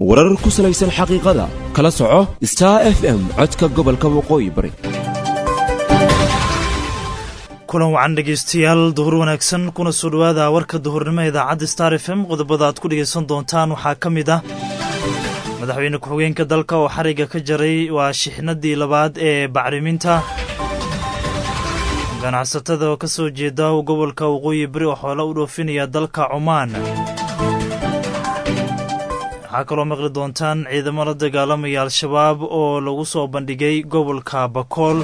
warar ku salaysan xaqiiqada kala soco star f m codka gobolka waqooyi bari kulan wacan dhegeystayaal duhur wanaagsan kuna soo dhowaada warka duhurnimo idaacadda star f m qodobada aad ku dhegaysan doontaan waxaa ka mid ah madaxweyne ku-xigeenka dalka oo xariga ka jaray waa shixnadii labaad ee bacriminta ganacsatada oo ka soo jeeda gobolka waqooyi bari oo xoolo u dhoofinaya dalka cumaan waxaa kaloo maqli doontaan ciidamo la dagaalamaya al-shabaab oo lagu soo bandhigay gobolka bakool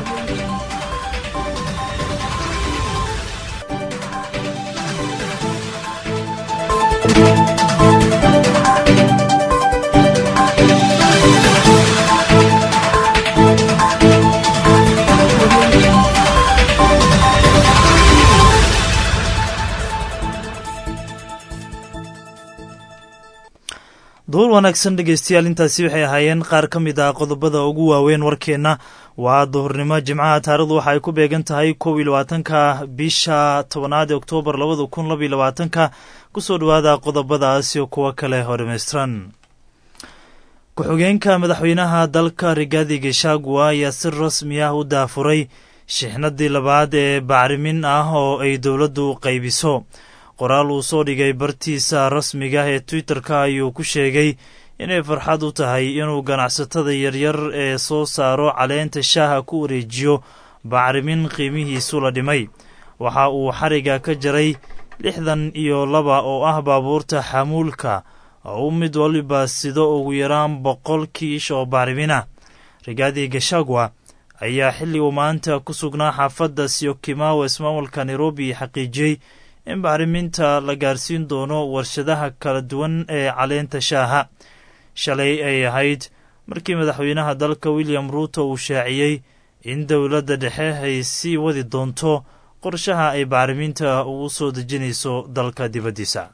duhur wanaagsan dhegeystayaal intaasi waxay ahaayeen qaar ka mid ah qodobada ugu waaweyn warkeenna waa duhurnimo jimcaha taarikhdu waxa ay ku beegan tahay kow iyo labaatanka bisha tobanaad ee oktoobar labada kun labaiyo labaatanka kusoo dhowaada qodobadaas iyo kuwo kale oo dhammaystiran ku-xigeenka madaxweynaha dalka rigaadi geshagua ayaa si rasmi ah u daafuray shixnadii labaad ee bacrimin ah oo ay dowladdu qaybiso qoraal uu soo dhigay bartiisa rasmiga ee twitter-ka ayuu ku sheegay inay farxad u tahay inuu ganacsatada yaryar ee soo saaro caleenta shaaha ku wareejiyo bacrimin qiimihiisu la dhimay waxa uu xariga ka jaray lixdan iyo laba oo ah baabuurta xamuulka oo u mid waliba sido ugu yaraan boqol kiish oo bacrimina rigaadi gashagwa ayaa xilli uu maanta ku sugnaa xaafadda siyokimawa ismaamulka nairobi xaqiijiyey in bacriminta la gaarsiin doono warshadaha kala duwan ee caleenta shaaha shalay ay ahayd markii madaxweynaha dalka william ruuto uu shaaciyey in dowladda dhexe ay sii wadi doonto qorshaha ay bacriminta ugu soo dejinayso dalka dibaddiisa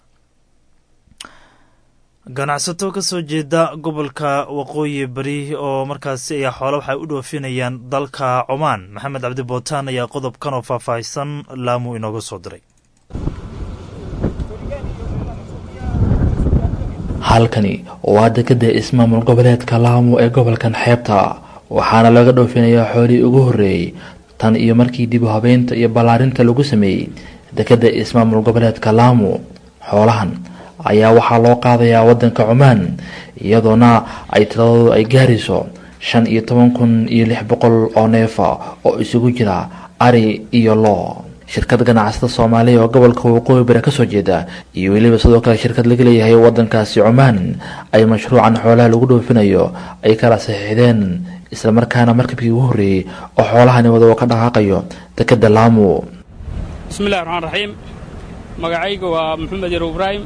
ganacsato ka soo jeeda gobolka waqooyi bari oo markaasi ayaa xoolo waxay u dhoofinayaan dalka cumaan maxamed cabdi bootaan ayaa qodobkan oo faahfaahsan laamu inooga soo diray halkani waa dekada ismaamul goboleedka laamo ee gobolkan xeebta waxaana laga dhoofinayaa xoolihii ugu horreeyey tan iyo markii dib u habeynta iyo ballaarinta lagu sameeyey dekada ismaamul goboleedka laamo xoolahan ayaa waxaa loo qaadayaa wadanka cumaan iyadoona ay tiradoodu ay gaarayso shan iyo toban kun iyo lix boqol oo neefa oo isugu jira ari iyo loo shirkad ganacsatada soomaaliya oo gobolka waqooyi bari kasoo jeeda iyo weliba sidoo kale shirkad laga leeyahay wadankaasi cumaan ay mashruucan xoolaha lagu dhoofinayo ay kala saxiixdeen islamarkaana markabkii ugu horreeyey oo xoolahani wada oo ka dhaqaaqayo dekada laamo bismillahi raxmaan raxiim magacaygu waa maxamed yarow ibraahim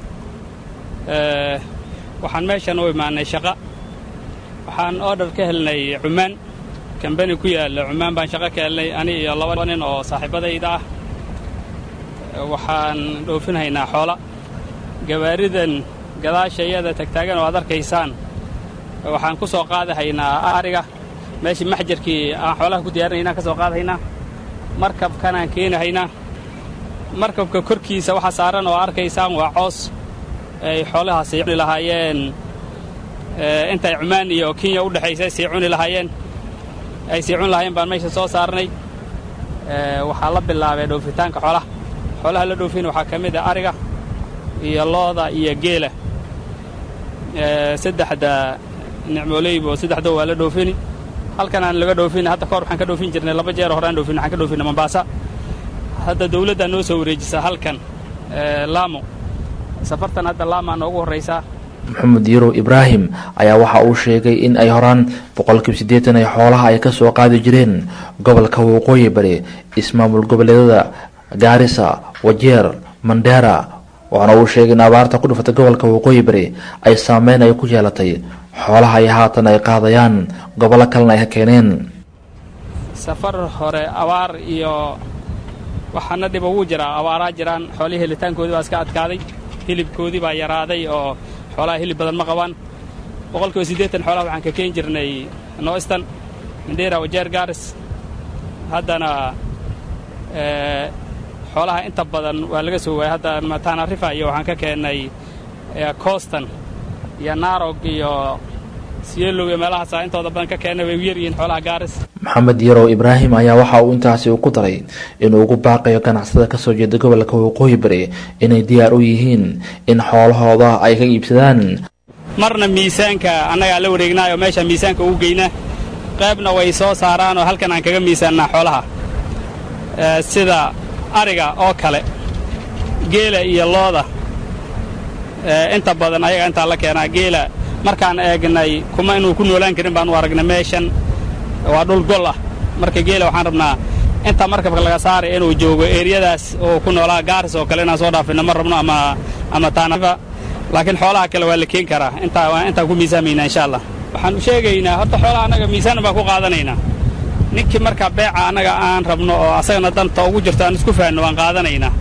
waxaan meeshan u imaanay shaqa waxaan oodhar ka helnay cumaan kambani ku yaalla cumaan baan shaqo ka helnay ani iyo laba nin oo saaxiibadayda ah waxaan dhoofinhaynaa xoola gawaaridan gadaasha iyada tagtaagan oo aad arkaysaan waxaan ku soo qaadahaynaa ariga meeshii maxjarkii aan xoolaha ku diyaarinaynaan ka soo qaadahaynaa markabkanaan keenahaynaa markabka korkiisa waxa saaran oo arkaysaan waa coos ay xoolahaasi cuni lahaayeen intay cumaan iyo kenya u dhexaysa sii cuni lahaayeen ay sii cuni lahaayeen baan meesha soo saarnay waxaa la bilaabay dhoofitaanka xoolaha xoolaha la dhoofin waxaa ka mid ah ariga iyo looda iyo geela saddexda nicmooleybo saddexdo waa la dhoofini halkan aan laga dhoofin hadda kahor waxaan ka dhoofin jirnay laba jeer hore aan dhoofin waxaan ka dhoofinay mombaasa hadda dawladdaa noo soo wareejisa halkan laamo safartan hadda laamaa noogu horraysaa maxamed yarow ibraahim ayaa waxa uu sheegay in ay horaan boqolkiiba siddeetan ay xoolaha ay ka soo qaadi jireen gobolka waqooyi bari ismaamul goboleedada gaarisa wajeer mandheera waxaana uu sheegay in abaarta ku dhufatay gobolka waqooyi bari ay saameyn ay ku yeelatay xoolaha ay haatan ay qaadayaan gobollo kalena ay ka keeneen safar hore abaar iyo waxaana dhiba wuu jiraa abaaraa jiraan xoolihii helitaankoodii baa iska adkaaday hilibkoodii baa yaraaday oo xoolaha hilib badan ma qabaan boqolkiiba siddeetan xoolaha waxaan ka keeni jirnay noistan mandheera wajeer gaaris haddana xoolaha inta badan waa laga soo waayay hadda mataana rifa iyo waxaan ka keennay coostan iyo naarog iyo siyelog iyo meelahaasa intooda badan ka keena way u yar yihiin xoolaha gaaris maxamed yarow ibraahim ayaa waxa uu intaasi uu ku daray inuu ugu baaqayo ganacsada kasoo jeeda gobolka waqooyi bari inay diyaar u yihiin in xoolahooda ay ka iibsadaan marna miisaanka annagaa la wareegnaayo meesha miisaanka ugu geynaa qaybna way soo saaraan oo halkan aan kaga miisaannaa xoolaha sida ariga oo kale geela iyo looda inta badan ayaga intaa la keenaa geela markaan eegnay kuma inuu ku noolaan karin baan u aragnay meeshan waa dhul gol ah marka geela waxaan rabnaa inta markabka laga saaray inuu joogo eeriyadaas oo ku noolaa gaaris oo kale inaan soo dhaafino ma rabno ama ama taanafa laakiin xoolaha kale waa la keen karaa intaa intaan ku miisaamaynaa insha allah waxaan u sheegaynaa horta xoolaha annaga miisaan baan ku qaadanaynaa ninkii markaa beeca annaga aan rabno oo asagana danta ugu jirto aan isku fahanno waan qaadanaynaa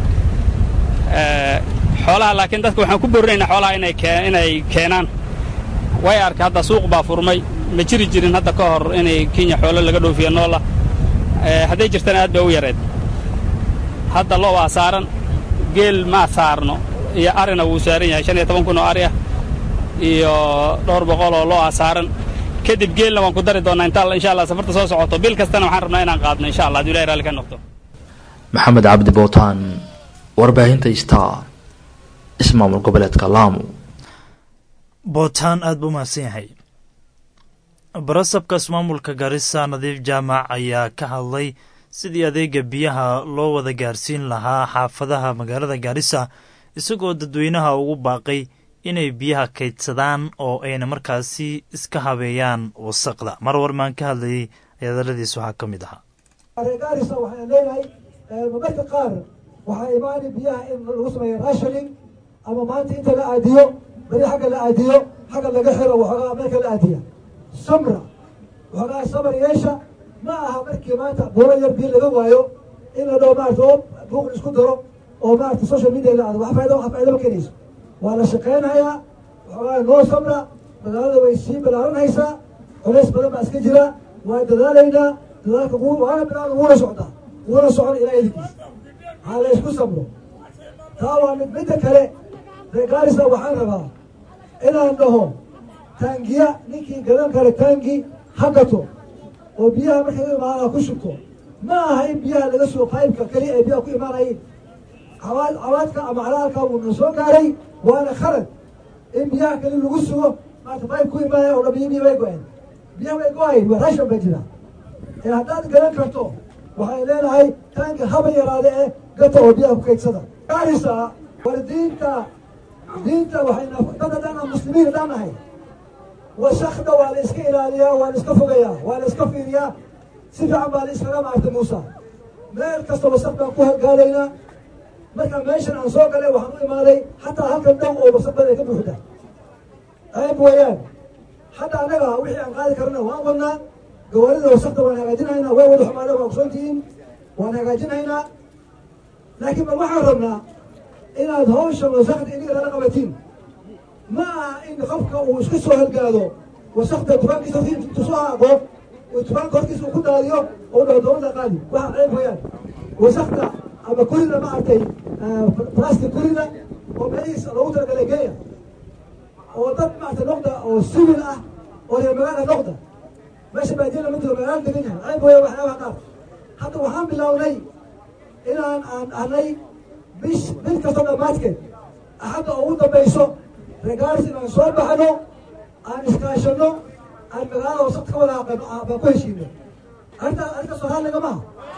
xoolaha laakiin dadka waxaan ku boorinaynaa xoolaha inay inay keenaan way arkay hadda suuq baa furmay ma jiri jirin hadda ka hor inay kenya xoolo laga dhoofiyo noola hadday jirtana aad bay u yareed hadda lo waa saaran geel ma saarno iyo arina wuu saaran yahay shan iyo toban kun oo ari ah iyo dhowr boqol oo lo ah saaran kadib geelna waan ku dari doonnaa inta insha allah safarta soo socoto bil kastana waxaan rabnaa inaan qaadno insha allah haduu ilahi raalli ka noqdo maxamed cabdi bootaan warbaahinta star ismaamul goboleedka laamu bootaan aad buu mahadsan yahay barasabka ismaamulka garissa nadiif jaamac ayaa ka hadlay sidii adeega biyaha loo wada gaarsiin lahaa xaafadaha magaalada gaarisa isagoo dadweynaha ugu baaqay inay biyaha kaydsadaan oo ayna markaasi iska habeeyaan wasaqda mar warmaan ka hadlayay hadaladiis waxaa ka mid ahaa gaarisa waxaan leenahay marmarka qaar waxaa imaani biyaha in lagu sameeyo rashoning ama maanta inta la aadiyo beri xagga la aadiyo xagga laga xiro waxoogaa meelka la aadiya samra waxoogaa samar yeesha ma aha markii maanta buuro yar biyo laga waayo in la dhaho maarata oo buuq isku daro oo maarata social media la aado wax faaida wax faaida ma keenayso waa la shaqaynayaa waxoogaa noo samra magaalada way sii balaaranaysaa culays badan baa iska jira waa dadaalaynaa dadaalka waana bilaada wuuna socdaa wuuna socon ilaa idinkiis ha la isku samro taa waa mid midda kale reegaarisa waxaan rabaa inaan dhaho taangiya ninkii gadan kale taangi ha gato oo biyaha markay u imaanaa ku shubto ma aha in biyaha laga sugo qaybka keliya ay biyaha ku imaanayeen cawaad cawaadka ama calaalka wuuna soo gaaray waana khalad in biyaha keli lagu sugo maarta qayb ku imaanaya oo dhabiyo biyo way go-een biyaha way go-ayn waa rashan bay jira ee haddaad gadan karto waxay leenahay taanki haba yaraade eh gata oo biyaha ku kaydsada gaarisa war diinta diinta waxayna dad haddaan muslimiin haddaan nahay wasakda waa la iska ilaaliyaa waa la iska fogayaa waa la iska fiiriyaa si fiican baa la iskaga maartay muusa meel kasta wasaq baan ku gaalaynaa marka meeshan aan soo galay waxaan u imaaday xataa halkan dhow oo wasaq badan ay ka buuxda ceeb weeyaan hadda annaga wixii aan qaadi karana waan wadnaa gawaarida wasaqda waan hagaajinaynaa way wada xumaadeen waa ogsoontihiin waan hagaajinaynaa laakiin bal waxaan rabnaa inaad hawshan wasaqda iniga lala qabatiin ma aha in qofka uu isku soo halgaado wasaqda tubaankiisa tusoo haaqo tubaanka hortiisa uu ku daadiyo oo dhaho dowladda qaadi waxa ceeb weeyaan wasaqda ama kurida ma artay plastic kurida oo meelihiisa loogu talagalay geeya oo dad maarta noqda oo civil ah oo reer magaala noqda meesha baadiya lama jiro magaala degan yahay ceeb weeya waxyaabaha qaar hadda waxaan bilownay inaan aan ahnay bish bil kasta dhammaadkeed axadda ugu dambayso regaaris inaan soo baxno aan iskaashano aan magaalada wasaqda ka wada aqano baan ku heshiino arrintaa arrintaas waxaa lagamaha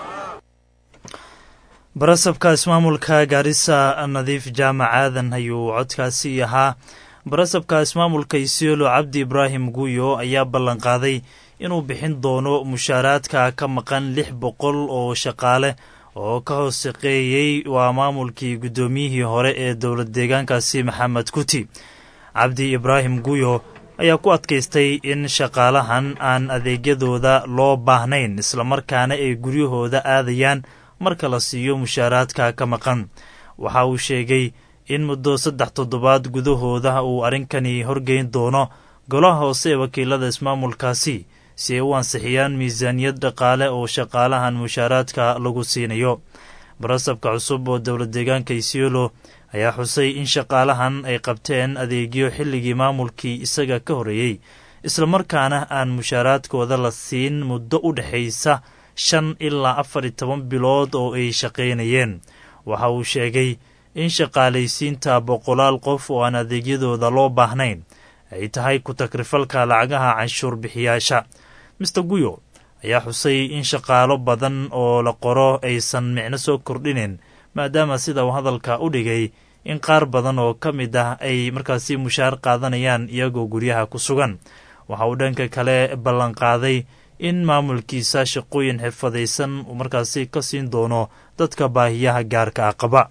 barasabka ismaamulka gaarisa nadiif jaamac aadan ayuu codkaasi ahaa barasabka ismaamulka isiolo cabdi ibraahim guuyo ayaa ballanqaaday inuu bixin doono mushaaraadka ka maqan lix boqol oo shaqaale oo ka hoos shaqeeyey waa maamulkii guddoomiyihii hore ee dowlad deegaankaasi maxamed kuti cabdi ibraahim guuyo ayaa ku adkaystay in shaqaalahan aan adeegyadooda loo baahnayn islamarkaana ay guryahooda aadayaan marka la siiyo mushaaraadka ka maqan waxa uu sheegay in muddo saddex toddobaad gudahooda uu arrinkani horgeyn doono golaha hoose ee wakiilada ismaamulkaasi si ay u ansixiyaan miisaaniyad dhaqaale oo shaqaalahan mushaaraadka lagu siinayo barasabka cusub oo dowlad deegaanka isiolo ayaa xusay in shaqaalahan ay qabteen adeegyo xilligii maamulkii isaga ka horreeyey islamarkaana aan mushaaraadkooda la siin muddo u dhexaysa shan ilaa afar iyo toban bilood oo ay shaqaynayeen waxa uu sheegay in shaqaalaysiinta boqolaal qof oo aan adeegyadooda loo baahnayn ay tahay ku-takrifalka lacagaha canshuur bixiyaasha master guyo ayaa xusay in shaqaalo badan oo la qoro aysan micno soo kordhinin maadaama sida uu hadalka u dhigay in qaar badan oo ka mid ah ay markaasi mushaar qaadanayaan iyagoo guryaha ku sugan waxa uu dhanka kale ballanqaaday in maamulkiisa shaqooyin xirfadaysan uu markaasi ka siin doono dadka baahiyaha gaarka ah qaba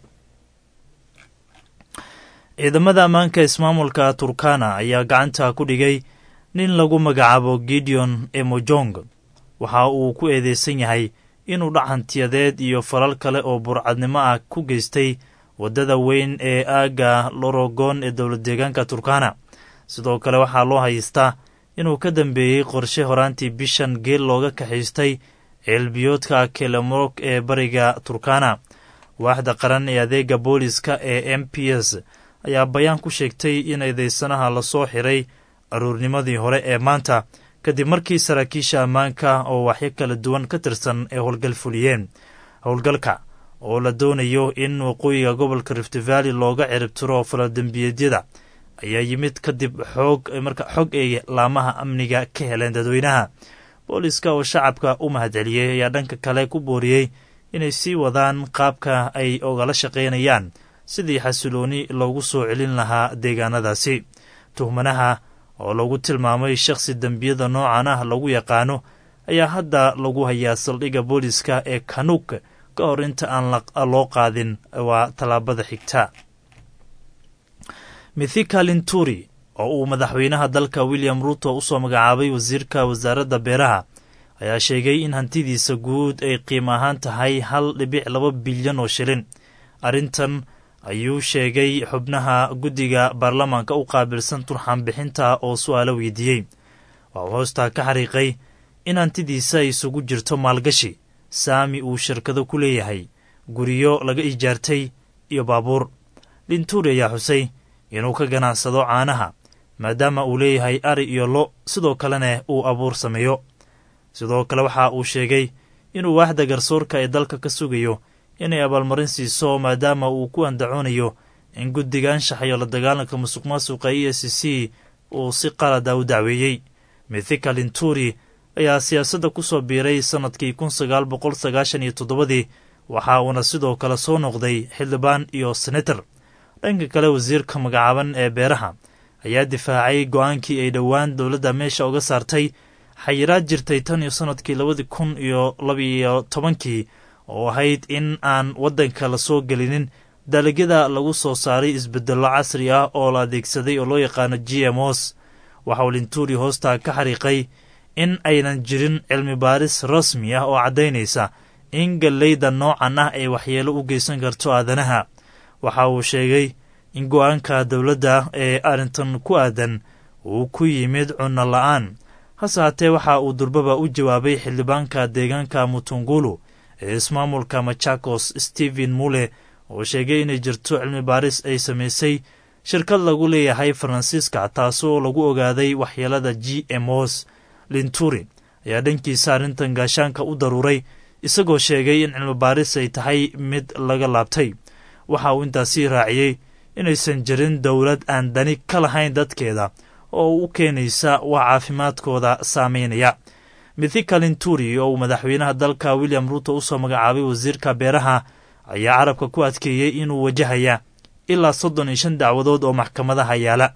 ciidamada ammaanka ismaamulka turkana ayaa gacanta ku dhigay nin lagu magacaabo gideon emojong waxa uu ku eedeysan yahay inuu dhacantiyadeed iyo falal kale oo burcadnimo ah ku geystay waddada weyn ee aagga lorogon ee dowlad deegaanka turkana sidoo kale waxaa loo haystaa inuu ka dambeeyey qorshe horaantii bishan geel looga kaxaystay ceelbiyoodka kelemorog ee bariga turkana waaxda qaran ee adeega booliska ee m p s ayaa bayaan ku sheegtay in eedeysanaha lasoo xiray aruurnimadii hore ee maanta kadib markii saraakiisha ammaanka oo waxyo kala duwan ka tirsan ay howlgal fuliyeen howlgalka oo la doonayo in waqooyiga gobolka rift valley looga ciribtiro faladembiyeedyada ayaa yimid kadib xoog marka xog ay laamaha amniga ka heleen dadweynaha booliska oo shacabka u mahadceliyey ayaa dhanka kale ku booriyey inay sii wadaan qaabka ay ogala shaqaynayaan sidii xasilooni loogu soo celin lahaa deegaanadaasi tuhmanaha oo lagu tilmaamay shakhsi dembiyada noocan ah lagu yaqaano ayaa hadda lagu hayaa saldhigga booliska ee kanuuk ka hor inta aan loo qaadin waa tallaabada xigta mithika linturi oo uu madaxweynaha dalka william ruto usoo magacaabay wasiirka wasaaradda beeraha ayaa sheegay in hantidiisa guud ay qiimo ahaan tahay hal dhibic laba bilyan oo shilin arrintan ayuu sheegay xubnaha guddiga baarlamaanka u qaabilsan turxaan bixinta oo su-aalo weydiiyey waa uu hoostaa ka xariiqay in hantidiisa isugu jirto maalgashi saami uu shirkado ku leeyahay guryo laga ijaartay iyo baabuur linturi ayaa xusay inuu ka ganacsado caanaha maadaama uu leeyahay ari iyo lo sidoo kalena uu abuur sameeyo sidoo kale waxa uu sheegay inuu waaxda garsoorka ee dalka ka sugayo inay abaalmarin siiso maadaama uu ku andacoonayo in guddiga anshaxayo la dagaalanka musuq maasuqa e c c uu si qalada u dacweeyey mithika linturi ayaa siyaasadda ku soo biiray sannadkii kun sagaal boqol sagaashan iyo toddobadii waxa uuna sidoo kale soo noqday xildhibaan iyo senator dhanka kale wasiirka magacaaban ee beeraha ayaa difaacay go-aankii ay dhowaan dowladda meesha uga saartay xayiraad jirtay tan iyo sannadkii labadii kun iyo labiyo tobankii oo ahayd in aan waddanka la soo gelinin dalagyada lagu soo saaray isbedello casri ah oo la adeegsaday oo loo yaqaano g m os waxa uu linturi hoostaa ka xariiqay in aynan jirin cilmi baaris rasmi ah oo caddaynaysa in galleyda noocan ah ay waxyeelo u geysan karto aadanaha waxa uu sheegay in go-aanka dowladda ee arrintan ku aadan uu ku yimid cunno la-aan hase haatee waxa uu durbaba u jawaabay xildhibaanka deegaanka mutungulu ee ismaamulka machakos stephen mule oo sheegay inay jirto cilmi baaris ay samaysay shirkad lagu leeyahay faransiiska taasoo lagu ogaaday waxyeelada g m os linturi ayaa dhankiisa arrintan gaashaanka u daruuray isagoo sheegay in cilmi baaris ay tahay mid laga laabtay waxa uu intaasii raaciyey inaysan jirin dowlad aan dani ka lahayn dadkeeda oo u keenaysa wax caafimaadkooda saameynaya mithika linturi oo uu madaxweynaha dalka william ruuto usoo magacaabay wasiirka beeraha ayaa carabka ku adkeeyey inuu wajahaya ilaa soddon iyo shan dacwadood oo maxkamadaha yaala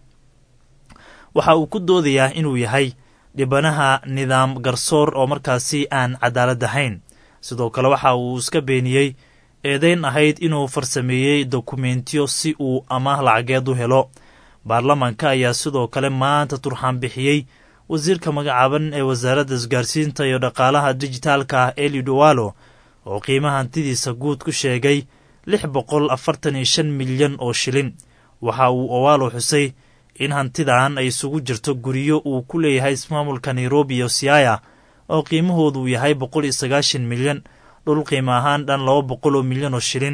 waxa uu ku doodayaa inuu yahay dhibanaha nidaam garsoor oo markaasi aan cadaalad ahayn sidoo kale waxa uu iska beeniyey eedayn ahayd inuu farsameeyey dokumentiyo si uu amaah lacageed u helo baarlamaanka ayaa sidoo kale maanta turxaan bixiyey wasiirka magacaaban ee wasaaradda isgaarsiinta iyo dhaqaalaha dijitaalka ah eliud owalo oo qiimaha hantidiisa guud ku sheegay lix boqol afartan iyo shan milyan oo shilin waxa uu owalo xusay in hantidan ay isugu jirto guryo uu ku leeyahay ismaamulka nairobi iyo siaya oo qiimahoodu yahay boqol iyo sagaashan milyan dhul qiimo ahaan dhan laba boqol oo milyan oo shilin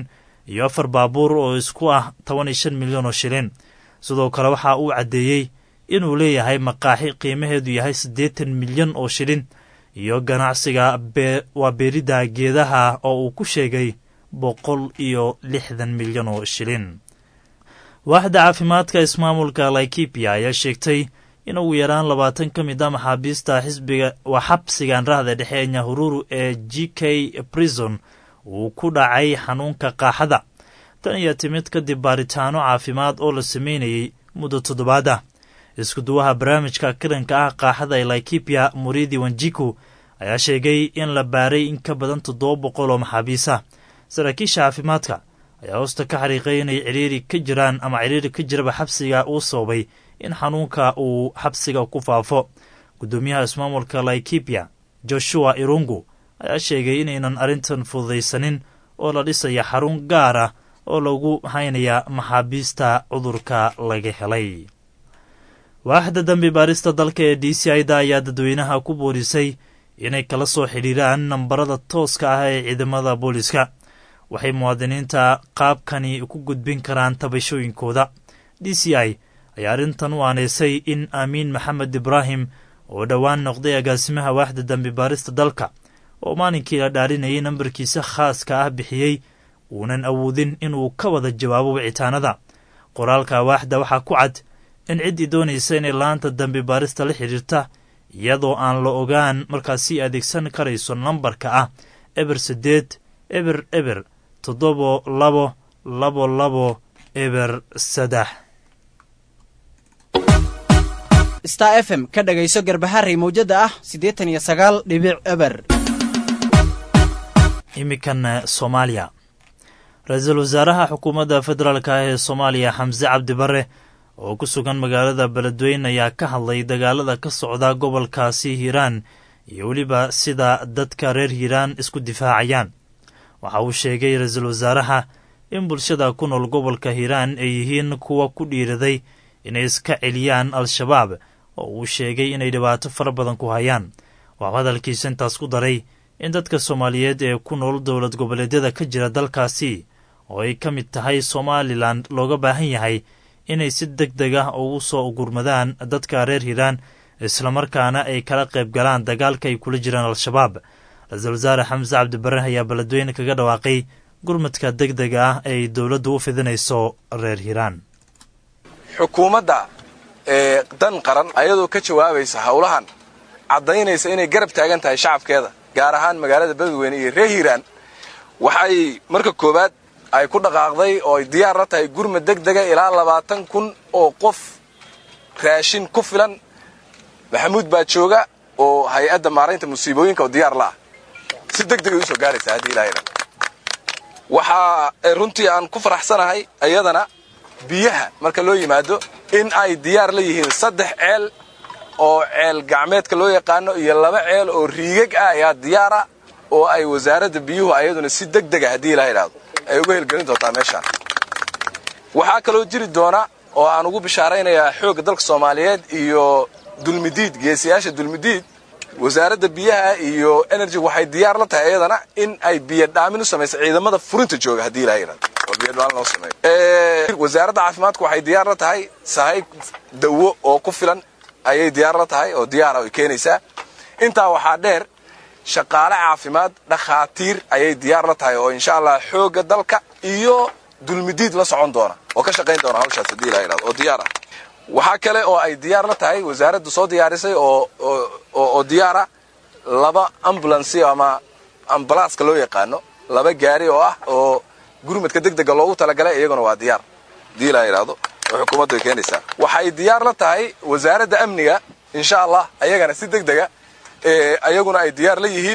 iyo afar baabuur oo isku ah toban iyo shan milyan oo shilin sidoo kale waxa uu caddeeyey inuu leeyahay maqaaxi qiimaheedu yahay siddeetan milyan oo shilin iyo ganacsiga waa beeridda geedaha oo uu ku sheegay boqol iyo lixdan milyan oo shilin waaxda caafimaadka ismaamulka laikipia ayaa sheegtay in ugu yaraan labaatan ka mid a maxaabiista xisbiga waa xabsigan rahda dhexe ee nyahururu ee g k brison uu ku dhacay xanuunka qaaxada tan iyo timid kadib baaritaano caafimaad oo la sameynayey muddo toddobaad ah iskuduwaha barnaamijka kiranka ah qaaxada ee laikipia muridi wanjiku ayaa sheegay in la baaray in ka badan toddoba boqol oo maxaabiis ah saraakiisha caafimaadka ayaa hoosta ka xariiqay inay ciriiri ka jiraan ama ciriiri ka jiraba xabsiga uu sababay in xanuunka uu xabsiga ku faafo guddoomiyaha ismaamulka laikipia joshua irungu ayaa sheegay inaynan arrintan fududaysanin oo la dhisaya xarun gaar ah oo lagu haynaya maxaabiista cudurka laga helay waaxda dambi baarista dalka ee d c ida ayaa dadweynaha ku boorisay inay kala soo xidhiiraan nambarada tooska ah ee ciidamada booliska waxay muwaadiniinta qaabkani ku gudbin karaan tabashooyinkooda d c i ayaa arrintan u aaneysay in aamiin maxamed ibraahim oo dhowaan noqday agaasimaha waaxda dambi baarista dalka oo maalinkii la dhaarinayay nambarkiisa khaaska ah bixiyey uunan awoodin inuu ka wada jawaabo wicitaanada qoraalka waaxda waxaa ku cad in ciddii doonaysa inay laanta dambi baarista la xidhiirta iyadoo aan la ogaan markaasi adeegsan karayso nambarka ah eber siddeed eber eber toddobo labo labo labo eber saddex star f m ka dhagayso garbaharey mawjadda ah siddeetan iyo sagaal dhibic eber iminkan soomaaliya ra-iisul wasaaraha xukuumadda federaalk ah ee soomaaliya xamse cabdi bare oo ku sugan magaalada beledweyne ayaa ka hadlay dagaalada ka socda gobolkaasi hiiraan iyo weliba sida dadka reer hiiraan isku difaacayaan waxa uu sheegay ra-iisul wasaaraha in bulshada ku nool gobolka hiiraan ay yihiin kuwa ku dhiiraday inay iska celiyaan al-shabaab oo uu sheegay inay dhibaato fara badan ku hayaan waxuu hadalkiisa intaas ku daray in dadka soomaaliyeed ee ku nool dowlad goboleedyada ka jira dalkaasi oo ay ka mid tahay somalilan looga baahan yahay inay si deg deg ah ugu soo gurmadaan dadka reer hiiraan islamarkaana ay kala qayb galaan dagaalka ay kula jiraan al-shabaab ra-iisul wasaare xamse cabdibare ayaa beledweyne kaga dhawaaqay gurmadka deg dega ah ee dowladdu u fidinayso reer hiiraan xukuumadda ee dan qaran ayadoo ka jawaabaysa howlahan caddaynaysa inay garab taagan tahay shacabkeeda gaar ahaan magaalada beledweyne iyo reer hiiraan waxay marka koowaad ay ku dhaqaaqday oo ay diyaar la tahay gurmad deg dega ilaa labaatan kun oo qof raashin ku filan maxamuud baa jooga oo hay-adda maaraynta musiibooyinka oo diyaar la ah si deg degay usoo gaaraysa haddii ilaahayna waxaa runtii aan ku faraxsanahay iyadana biyaha marka loo yimaado in ay diyaar la yihiin saddex ceel oo ceel gacmeedka loo yaqaano iyo laba ceel oo riigag ah ayaa diyaara oo ay wasaaradda biyuhu ayaduna si deg dega haddii ilaa idhaahdo ay uga helgelin doontaa meeshaan waxaa kaloo jiri doona oo aan ugu bishaaraynayaa xoogga dalka soomaaliyeed iyo dulmidiid geesiyaasha dulmidiid wasaaradda biyaha iyo energy waxay diyaar la tahay iyadana in ay biyo dhaamin u samayso ciidamada furinta jooga haddii ilaa yidhahdo oo biyo dhaamin loo sameeyo wasaaradda caafimaadku waxay diyaar la tahay sahayb dawo oo ku filan ayay diyaar la tahay oo diyaara ay keenaysaa intaa waxaa dheer shaqaale caafimaad dhakhaatiir ayay diyaar la tahay oo insha allah xoogga dalka iyo dulmidiid la socon doona oo ka shaqayn doona hawshaas haddii ilaa yidhahdo oo diyaar ah waxaa kale oo ay diyaar la tahay wasaaraddu soo diyaarisay oo oo diyaara laba ambulansi ama ambalaaska loo yaqaano laba gaari oo ah oo gurmadka deg dega loogu talagalay iyaguna waa diyaar haddii ilaa yidhahdo oo xukuumaddu ay keenaysaa waxay diyaar la tahay wasaaradda amniga insha allah ayagana si deg dega ayaguna ay diyaar la yihiin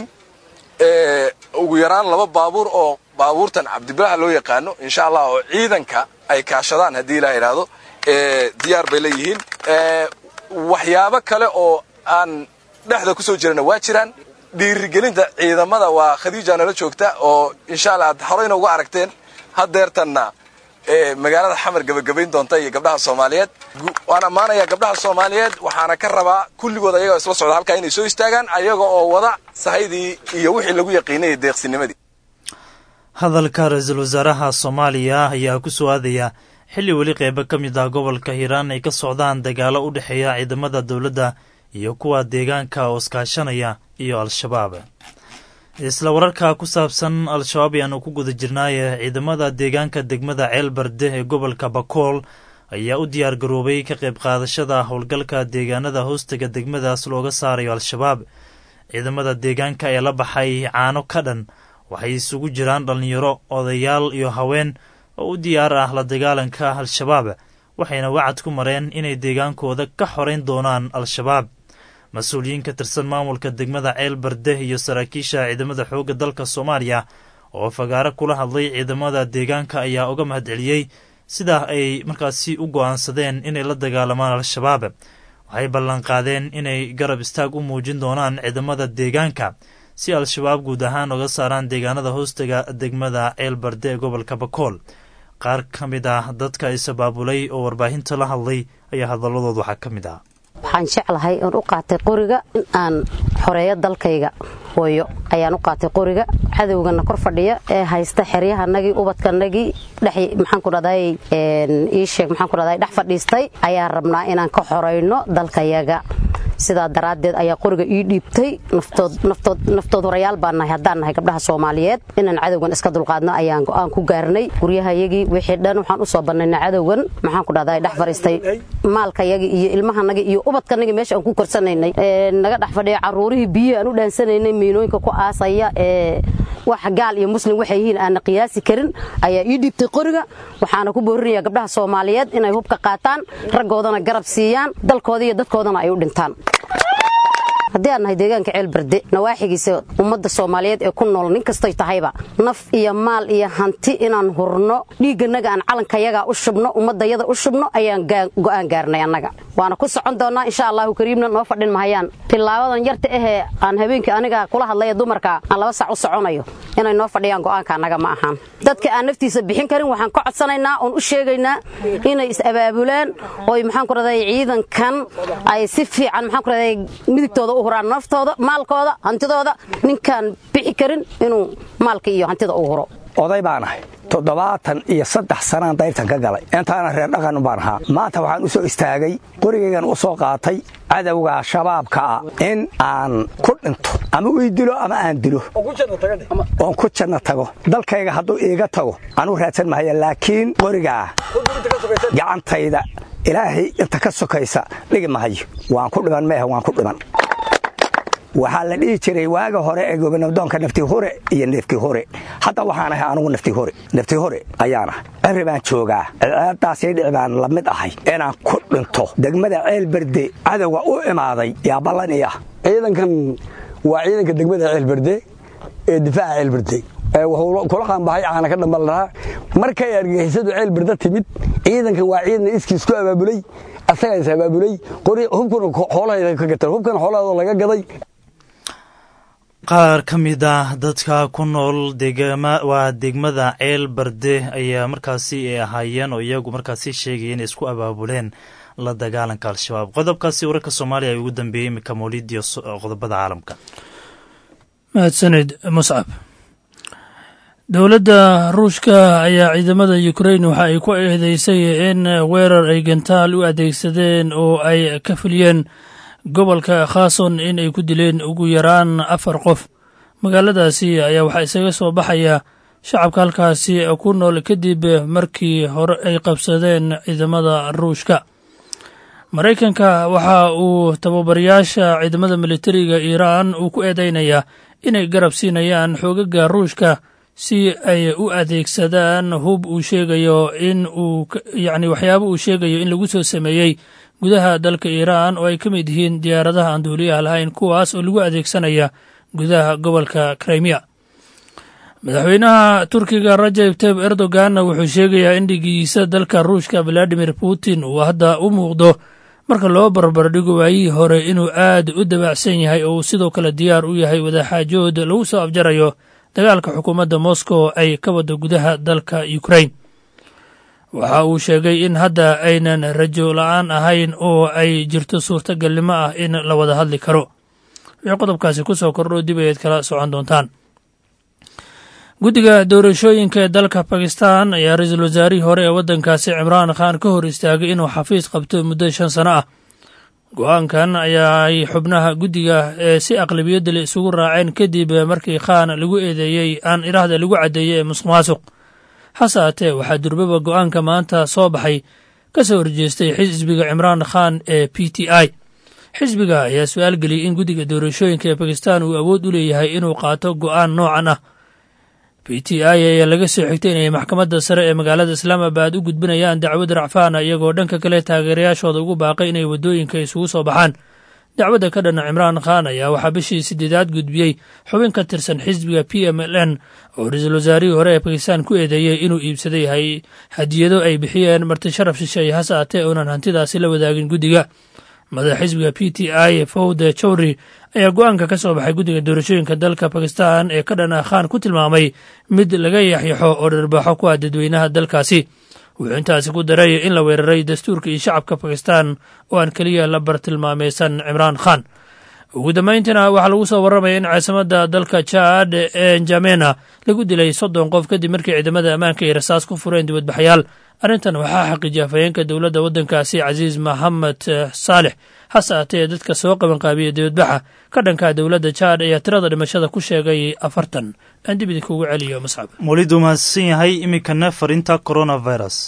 ugu yaraan laba baabuur oo baabuurtan cabdibilaha loo yaqaano insha allah oo ciidanka ay kaashadaan haddii ilaa yidhaahdo diyaar bay la yihiin waxyaabo kale oo aan dhexda ku soo jirana waa jiraan dhiirigelinta ciidamada waa khadiija nala joogta oo insha allah aad horeyna uga aragteen hadeertanna magaalada xamar gebagabayn doonta iyo gabdhaha soomaaliyeed waan ammaanayaa gabdhaha soomaaliyeed waxaana ka rabaa kulligood ayagoo isla socda halkaa inay soo istaagaan ayaga oo wada sahaydii iyo wixii lagu yaqiinayay deeqsinimadii hadalka ra-iisul wasaaraha soomaaliya ayaa ku soo aadaya xilli weli qeybo ka mid ah gobolka hiiraan ay ka socdaan dagaalo u dhexeeya ciidamada dowladda iyo kuwa deegaanka oo iskaashanaya iyo al-shabaab isla wararka ku saabsan al-shabaab ayaanu ku guda jirnaaye ciidamada deegaanka degmada ceelbarde ee gobolka bakool ayaa u diyaar garoobay ka qayb qaadashada howlgalka deegaanada hoostaga degmadaas looga saarayo al-shabaab ciidamada deegaanka ee la baxay caano ka dhan waxay isugu jiraan dhallinyaro odayaal iyo haween oo u diyaar ah la dagaalanka al-shabaab waxayna wacad ku mareen inay deegaankooda ka xorayn doonaan al-shabaab mas-uuliyiin ka tirsan maamulka degmada ceel barde iyo saraakiisha ciidamada xoogga dalka soomaaliya oo fagaaro kula hadlay ciidamada deegaanka ayaa uga mahadceliyey sidaa ay markaasi u go'aansadeen inay la dagaalamaan al-shabaab waxay ballanqaadeen inay garab istaag u muujin doonaan ciidamada deegaanka si al-shabaab guud ahaan uga saaraan deegaanada hoostaga degmada ceel barde ee gobolka bakool qaar ka mid ah dadka isabaabulay oo warbaahinta la hadlay ayaa hadalladood waxaa ka mid ah waxaan jeclahay oon u qaatay qoriga in aan xoreeyo dalkayga hooyo ayaan u qaatay qoriga cadowgana kor fadhiya ee haysta xeryahanagii ubadkanagii maxaan ku dhahday ii sheeg maxaan ku dhahday dhex fadhiistay ayaan rabnaa inaan ka xorayno dalkayaga sidaa daraaddeed ayaa qoriga ii dhiibtay naftood horayaal baan nahay haddaan nahay gabdhaha soomaaliyeed inaan cadowgan iska dulqaadno ayaan go'aan ku gaarnay guryahayagii wixii dhan waxaan u soo bannayna cadowgan maxaan ku dhahday dhex fadhiistay maalkayagii iyo ilmahanagii iyo ubadkanagii meesha aan ku korsanaynay naga dhex fadhiya carruurihii biyihii aan u dhaansanaynay miinooyinka ku aasaya ee wax gaal iyo muslim waxay yihiin aanna qiyaasi karin ayaa ii dhiibtay qoriga waxaana ku boorinaya gabdhaha soomaaliyeed inay hubka qaataan raggoodana garab siiyaan dalkooda iyo dadkoodana ay u dhintaan haddii aan nahay deegaanka ceelbarde nawaaxigiisa ummadda soomaaliyeed ee ku nool nin kastay tahayba naf iyo maal iyo hanti inaan hurno dhiigganaga aan calankayaga u shubno ummaddayada u shubno ayaan go'aan gaarnay annaga waana ku socon doonnaa insha allahu kariimna noo fadhin mahayaan tilaabadan yarta ahee aan habeenkii aniga kula hadlaya dumarka aan laba sac u soconayo inay noo fadhiyaan go'aanka annaga ma ahaan dadka aan naftiisa bixin karin waxaan ka codsanaynaa oon u sheegaynaa inay is-abaabulaan oy maxaan ku raday ciidankan ay si fiican maxaan ku raday midigtooda u huraan naftooda maalkooda hantidooda ninkaan bixi karin inuu maalka iyo hantida u huro oday baan ahay toddobaatan iyo saddex sanaan dayrtan ka galay intaana reer dhaqan baan ahaa maanta waxaan u soo istaagay qorigaygan u soo qaatay cadowga shabaabka ah in aan ku dhinto ama ii dilo ama aan dilo oon ku janno tago dalkayga hadduu iiga tago anuu raadsan mahaya laakiin qorigaa gacantayda ilaahay inta ka sokaysa dhigi mahayo waan ku dhiman meehe waan ku dhiman waxaa la dhihi jiray waaga hore ee gobonabdoonka nafti hore iyo neefki hore hadda waxaan ahay anugu nafti hore nafti hore ayaan ahay cirri baan joogaa ceebdaasii dhici baan la mid ahay inaan ku dhinto degmada ceelberde cadowga u imaaday yaa ballan ii ah ciidankan waa ciidanka degmada ceelberde ee difaaca ceelberde wuxuu kula qaanbahay caana ka dhambal lahaa markay argagixisadu ceelberde timid ciidankan waa ciidan iskiis ku abaabulay asagaa is abaabulay hubkuna xoolahayda ka gatan hubkan xoolahooda laga gaday qaar ka mid ah dadka ku nool waa degmada ceel barde ayaa markaasi ay ahaayeen oo iyagu markaasi sheegaya inay isku abaabuleen la dagaalanka al-shabaab qodobkaasi wararka soomaaliya ay ugu dambeeyey imika mawlid iyo qodobada caalamka mahadsaned muscab dowladda ruushka ayaa ciidamada ukrain waxa ay ku eedeysay in weerar ay gantaal u adeegsadeen oo ay ka fuliyeen gobolka khason in ay ku dileen ugu yaraan afar qof magaaladaasi ayaa waxaa isaga soo baxaya shacabka halkaasi ku nool kadib markii hore ay qabsadeen ciidamada ruushka maraykanka waxa uu tababarayaasha ciidamada militariga iiraan uu ku eedeynayaa inay garab siinayaan xoogaga ruushka si ay u adeegsadaan hub uu sheegayo in uu yacni waxyaabo uu sheegayo in lagu soo sameeyey gudaha dalka iiraan oo ay ka mid yihiin diyaaradaha aan duuliyaha lahayn kuwaas oo lagu adeegsanaya gudaha gobolka krimiya madaxweynaha turkiga rajab tayib erdoganna wuxuu sheegayaa in dhigiisa dalka ruushka valadimir putin uu hadda u muuqdo marka loo barbardhigo waayihii hore inuu aad u dabacsan yahay oo uu sidoo kale diyaar u yahay wadaxaajood lagu soo afjarayo dagaalka xukuumadda moscow ay ka wada gudaha dalka ukrain waxa uu sheegay in hadda aynan rajo la-aan ahayn oo ay jirto suurtagalnimo ah in la wada hadli karo wixii qodobkaasi ku soo kordho dib ayaad kala socon doontaan guddiga doorashooyinka ee dalka bakistan ayaa ra-iisul wasaarihii hore ee waddankaasi cimraan khan ka hor istaagay inuu xafiis qabto muddo shan sano ah go-aankan ayaa ay xubnaha guddiga ee si aqlabiyadda le isugu raaceen kadib markii khan lagu eedeeyey aan idhaahda lagu caddeeyey ee musuq maasuq hase haatee waxaa durbaba go-aanka maanta soo baxay ka soo horjeestay xisbiga cimraan khan ee p t i xisbiga ayaa su-aal geliyey in guddiga doorashooyinka ee bakistan uu awood u leeyahay inuu qaato go-aan noocan ah b t i ayaa laga soo xigtay inay maxkamadda sare ee magaalada islaamabad u gudbinayaan dacwad racfaana iyagoo dhanka kale taageerayaashooda ugu baaqay inay waddooyinka isugu soo baxaan dacwadda ka dhana cimraan khan ayaa waxaa bishii sideedaad gudbiyey xubin ka tirsan xisbiga p m l n oo ra-iisul wasaarihii hore ee bakistan ku eedeeyey inuu iibsaday hadiyado ay bixiyeen marti sharaf shisheeye hase haatee uunan hantidaasi la wadaagin guddiga madax xisbiga p t i fawde jowri ayaa go-aanka ka soo baxay guddiga doorashooyinka dalka bakistan ee ka dhan ah khan ku tilmaamay mid laga yaxyaxo oo dharbaaxo ku ah dadweynaha dalkaasi wuxuu intaasi ku daray in la weeraray dastuurka iyo shacabka bakistan oo aan keliya la bartilmaameysan cimraan khan ugu dambayntiina waxaa lagu soo warramaya in caasimada dalka jaad ee njamena lagu dilay soddon qof kadib markii ciidamada ammaanka ay rasaas ku fureen dibadbaxyaal arrintan waxaa xaqiijiyay afhayeenka dowladda waddankaasi casiis maxamed saalex hase haatee dadka soo qabanqaabiya dibadbaxa ka dhanka dowladda jaad ayaa tirada dhimashada ku sheegay afartan aan dib idinkuugu celiyo mascab welidu mahadsan yahay iminkana fariinta coronavirus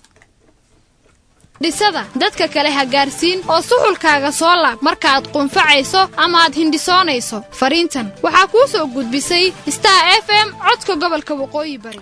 dhisada dadka kale ha gaarsiin oo suxulkaaga soo laab markaaad qunfacayso ama aad hindhisoonayso fariintan waxaa kuu soo gudbisay star f m codka gobolka waqooyi bari